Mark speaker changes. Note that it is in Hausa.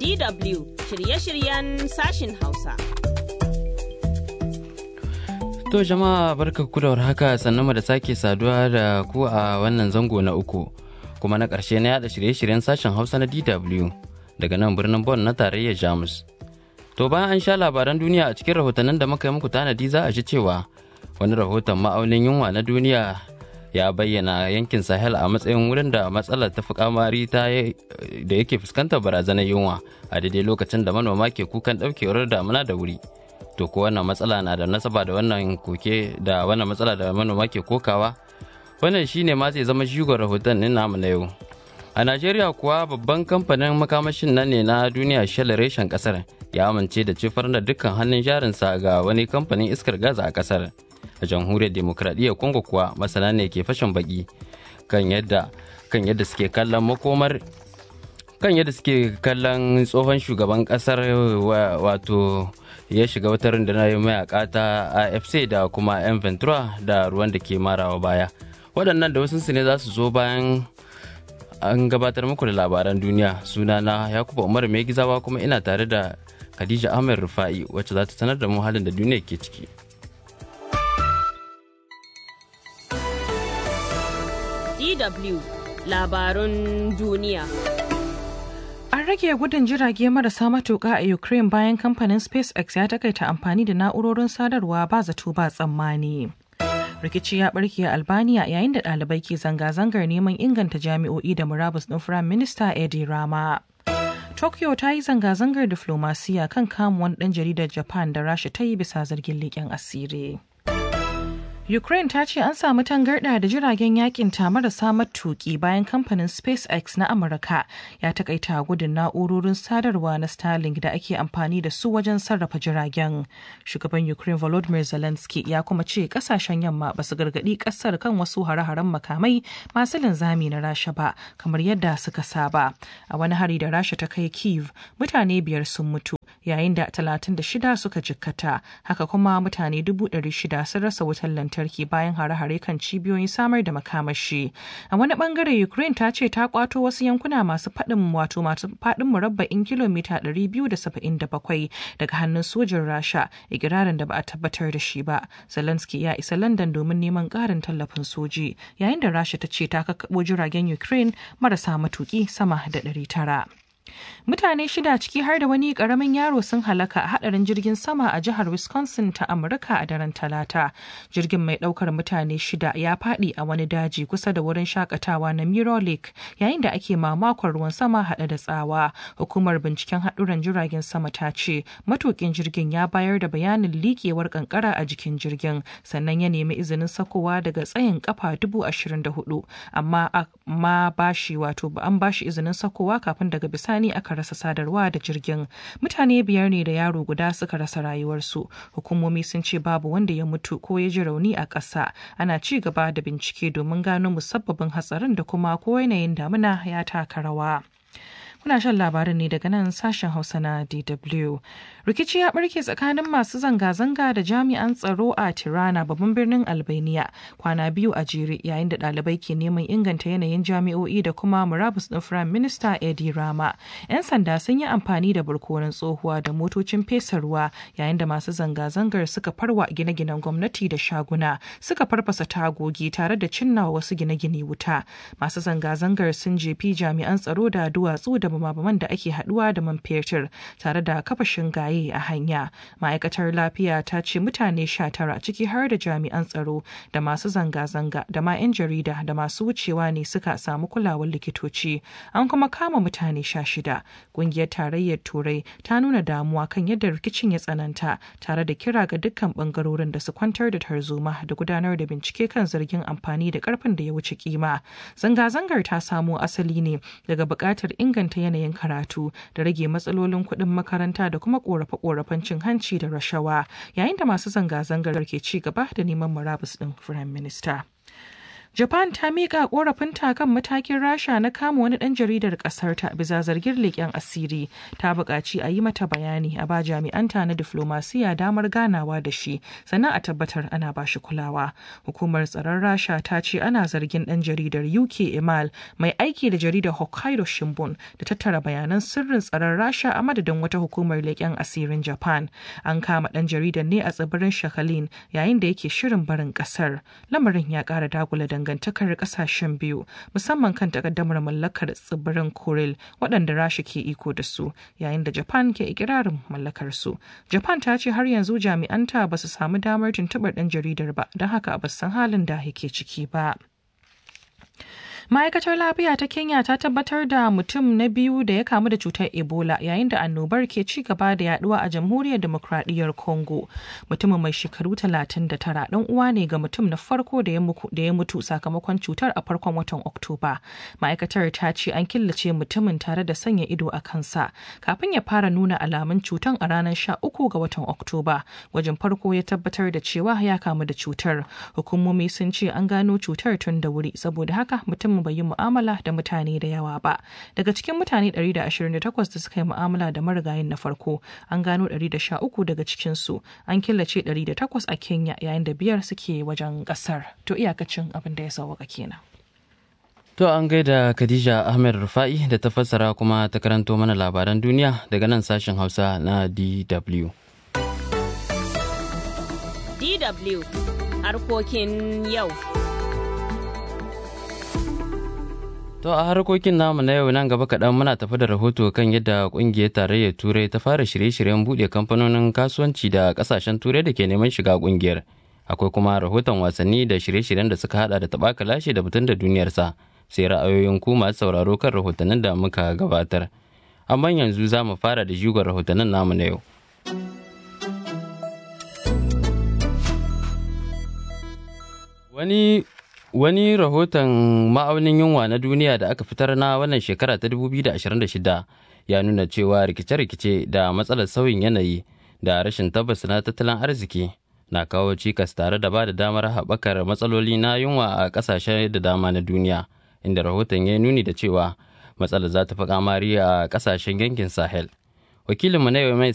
Speaker 1: DW shirye-shiryen sashin Hausa.
Speaker 2: To jama'a barka ku da haka sannan mu da sake saduwa da ku a wannan zango na uku kuma na ƙarshe na yada shirye-shiryen sashen Hausa na DW daga nan birnin Bonn na tarayyar Jamus. To bayan an sha labaran duniya a cikin rahotannin da muka yi muku tanadi za a ji cewa wani rahoton ma'aunin yunwa na duniya ya bayyana yankin Sahel a matsayin wurin da matsalar ta fi kamari ta da yake fuskantar barazanar yunwa a daidai lokacin da manoma ke kukan ɗaukewar damuna da wuri. to ko wannan matsala na da nasaba da wannan koke da wannan matsala da manoma ke kokawa wannan shine ma zai zama shigon rahoton ɗin namu na yau a najeriya kuwa babban kamfanin makamashin nan ne na duniya shell reshen kasar ya amince da cifar da dukkan hannun jarinsa ga wani kamfanin iskar gas a kasar a jamhuriyar demokradiyyar congo kuwa masana ne ke fashin baki kan yadda kan yadda suke kallon makomar kan yadda suke kallon tsohon shugaban kasar wato ya shiga wata rundunar mayaka ta afc da kuma 'yan ventura da ruwan da ke marawa baya waɗannan da wasu ne za su zo bayan an gabatar muku da labaran duniya sunana yakuba umar mai gizawa kuma ina tare da khadija ahmed rufa'i wacce za ta sanar da mu halin da duniya ke ciki
Speaker 1: DW labarun duniya.
Speaker 3: An rage gudun jirage marasa matuƙa a Ukraine bayan kamfanin SpaceX ya takaita amfani da na'urorin sadarwa ba zato ba tsammani. Rikici ya barke a Albania yayin da ɗalibai ke zanga-zangar neman inganta jami'o'i da murabus ɗin Firayim Minista Edi Rama. Tokyo ta yi zanga-zangar diflomasiya kan kamuwan ɗan jaridar Japan da Rasha ta yi bisa zargin leƙen asiri. Ukraine ta ce an samu tangarɗa da jiragen yakin ta marasa matuki bayan kamfanin SpaceX na Amurka ya takaita gudun na'urorin sadarwa na Starlink da ake amfani da su wajen sarrafa jiragen. Shugaban Ukraine Volodymyr Zelensky ya kuma ce kasashen yamma ba su gargaɗi ƙasar kan wasu hare-haren makamai masu linzami na Rasha ba kamar yadda suka saba. A wani hari da Rasha ta kai Kiev, mutane biyar sun mutu yayin da 36 suka jikkata. Haka kuma mutane 600 sun rasa wutar lantarki. lantarki bayan hare-hare kan cibiyoyin samar da makamashi. A wani bangare Ukraine ta ce ta kwato wasu yankuna masu faɗin wato masu faɗin murabba'in kilomita 277 daga hannun sojin Rasha, ikirarin da ba a tabbatar da shi ba. Zelensky ya isa London domin neman ƙarin tallafin soji, yayin da Rasha ta ce ta kakkaɓo jiragen Ukraine marasa matuƙi sama da 900. Mutane shida ciki har da wani karamin yaro sun halaka a hadarin jirgin sama a jihar Wisconsin ta Amurka a daren Talata. Jirgin mai daukar mutane shida ya fadi a wani daji kusa da wurin shakatawa na Mirror Lake yayin da ake mamakon ruwan sama hada da tsawa. Hukumar binciken haduran jiragen sama ta ce matukin jirgin ya bayar da bayanin likewar kankara a jikin jirgin sannan ya nemi izinin sakowa daga tsayin kafa dubu ashirin da hudu amma ma bashi wato an bashi izinin sakowa kafin daga bisani ne aka rasa sadarwa da jirgin mutane biyar ne da yaro guda suka rasa rayuwarsu hukumomi sun ce babu wanda ya mutu ko ya ji rauni a ƙasa ana ci gaba da bincike domin gano musabbabin hatsarin da kuma ko yanayin damuna ya taka rawa. Kuna shan labarin ne daga nan sashen Hausa na DW. Rikici ya barke tsakanin masu zanga-zanga da jami'an tsaro a Tirana babban birnin Albania kwana biyu a jere yayin da ɗalibai ke neman inganta yanayin jami'o'i da kuma murabus ɗin Firayim Minista Edi Rama. 'Yan sanda sun yi amfani da barkonon tsohuwa da motocin fesa ruwa yayin da masu zanga-zangar suka farwa gine-ginen gwamnati da shaguna suka farfasa tagogi tare da cinna wasu gine-gine wuta. Masu zanga-zangar sun jefi jami'an tsaro da duwatsu da bama-baman da ake haduwa da man fetur tare da kafa shingaye a hanya ma'aikatar lafiya ta ce mutane sha tara ciki har da jami'an tsaro da masu zanga-zanga da ma 'yan jarida da masu wucewa ne suka samu kulawar likitoci an kuma kama mutane sha shida ƙungiyar tarayyar turai ta nuna damuwa kan yadda rikicin ya tsananta tare da kira ga dukkan bangarorin da su kwantar da tarzoma da gudanar da bincike kan zargin amfani da karfin da ya wuce kima zanga-zangar ta samo asali ne daga buƙatar inganta yanayin karatu da rage matsalolin kuɗin makaranta da kuma ƙorafe-ƙorafen cin hanci da rashawa yayin da masu zanga-zangar ke ci gaba da neman murabus ɗin firayim minista. Japan ta miƙa ƙorafinta kan matakin Rasha na kama wani ɗan jaridar ƙasar ta bisa zargin leƙen asiri. Ta buƙaci a yi mata bayani a ba jami'anta na diflomasiya damar ganawa da shi sannan a tabbatar ana ba shi kulawa. Hukumar tsaron Rasha ta ce ana zargin ɗan jaridar UK Emal mai aiki da jaridar Hokkaido Shimbun da tattara bayanan sirrin tsaron Rasha a madadin wata hukumar leƙen asirin Japan. An kama ɗan jaridar ne a tsibirin Shakhalin yayin da yake shirin barin ƙasar. Lamarin ya ƙara dagula dangantakar ƙasashen biyu musamman kan takaddamar mallakar tsibirin Kuril waɗanda Rasha ke iko da su yayin da Japan ke ikirarin mallakar su. Japan ta ce har yanzu jami'anta ba su samu damar tuntuɓar ɗan jaridar ba don haka ba san halin da yake ciki ba. ma'aikatar lafiya ta kenya ta tabbatar da mutum na biyu da ya kamu da cutar ebola yayin da annobar ke ci gaba da yaduwa a jamhuriyar demokradiyyar congo mutumin mai shekaru 39 dan uwa ne ga mutum na farko da ya mutu sakamakon cutar a farkon watan oktoba ma'aikatar ta ce an killace mutumin tare da sanya ido a kansa kafin ya fara nuna alamun cutar a ranar 13 ga watan oktoba wajen farko ya tabbatar da cewa ya kamu da cutar hukumomi sun ce an gano cutar tun da wuri saboda haka mutum bai yi mu'amala da mutane da yawa ba daga cikin mutane 128 da suka yi mu'amala da marigayin na farko an gano 113 daga cikinsu an killace 108 a kenya yayin da biyar suke wajen kasar to iyakacin abin da ya sauwaka kenan
Speaker 2: To an gaida Khadija Ahmed Rufa'i da ta fassara kuma ta karanto mana labaran duniya daga nan sashen Hausa na DW.
Speaker 1: DW harkokin yau.
Speaker 2: To a harkokin namu na yau nan gaba kaɗan muna tafi da rahoto kan yadda ƙungiyar tarayyar turai ta fara shirye-shiryen buɗe kamfanonin kasuwanci da ƙasashen turai da ke neman shiga ƙungiyar. Akwai kuma rahoton wasanni da shirye-shiryen da suka hada da taɓaka lashe da mutum da duniyarsa sai ra'ayoyin ku masu sauraro kan rahotannin da muka gabatar. Amma yanzu za mu fara da jigon rahotannin namu na yau. Wani Wani rahoton ma'aunin yunwa na duniya da aka fitar na wannan shekara ta 2026 ya nuna cewa rikice-rikice da matsalar sauyin yanayi da rashin tabbas na tattalin arziki na kawo cikas tare da ba da damar haɓakar matsaloli na yunwa a ƙasashe da dama na duniya inda rahoton ya nuni da cewa matsalar za ta fi kamari a ƙasashen yankin sahel wakilinmu na yau mai